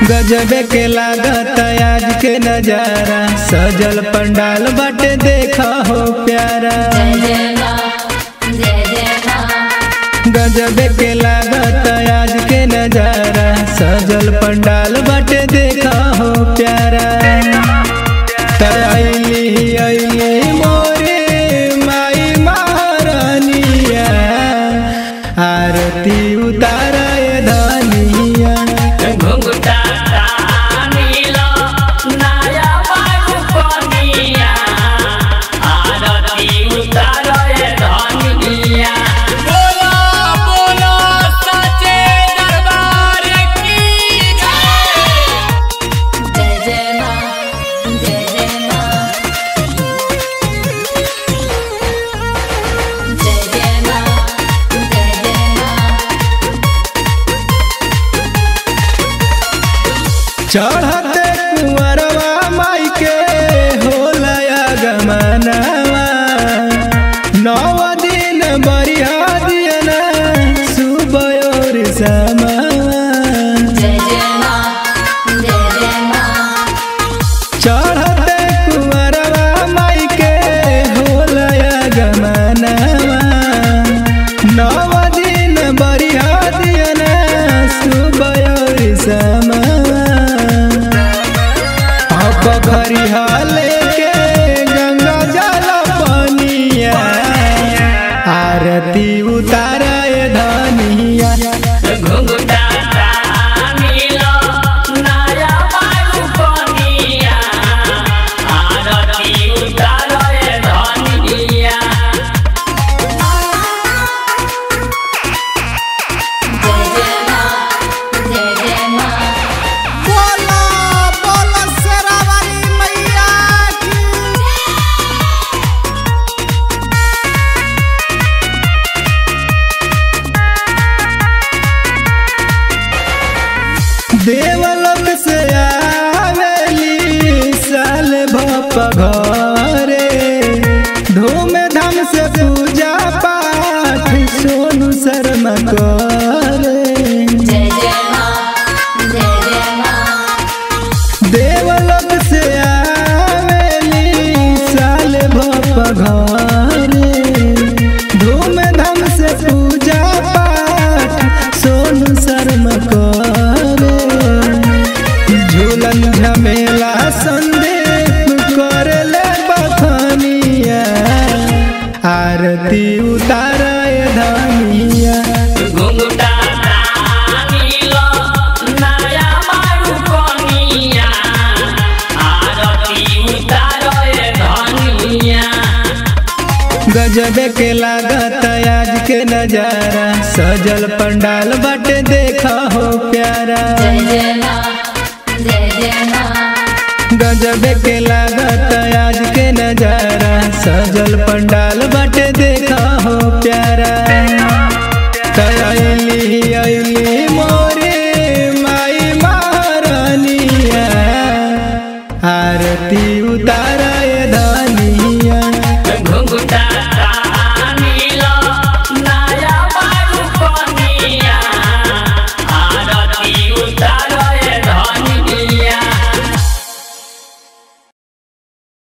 गजबे के लागत आज के नजारा सजल पंडाल बाटे देखा हो प्यारा जय जय माँ जय जय माँ गजबे के लागत आज के नजारा सजल पंडाल बाटे देखा हो प्यारा त अइली अइली मोरे माई महारानिया आरती उतार धनिया घुंघटा नीला नया बाबू कनिया आरती उतारे धनिया बोलो बोलो सचे दरबार की जय जय माँ जय जय माँ जय जय माँ जय जय माँ चढ़ते कुंवरवा माई के होला गमनवा नव दिन बरिया दियना सुबह और समावा जय जय माँ जय जय माँ चढ़ते कुंवरवा माई के होला गमनवा नव दिन बरिया दियना सुबह और समावा पखरिया लेके गंगा जल पनिया आरती उतारे धनिया घुंघटा नीला नया बाबू कनिया आरती उतारे धनिया जय जय माँ जय जय माँ बोला बोला शेरावाली मैया की देवलोक से आवेली साल भप घरे धूमधाम से पूजा पाठ सोनू शर्मा करे जय जय माँ जय जय माँ देवलोक से आवेली साल भप घरे धूमधाम से पूजा पाठ सोनू शर्मा करे झूलन झमेला संदीप करले बखनिया आरती उतारे धनिया घुंघटा नीला नया बाबू कनिया आरती उतारे धनिया गजबे के लागत आज के नजारा सजल पंडाल बाटे देखा हो प्यारा जय जय माँ जय जय माँ गजबे के लागत आज के नजारा सजल पंडाल बाटे देखा हो प्यारा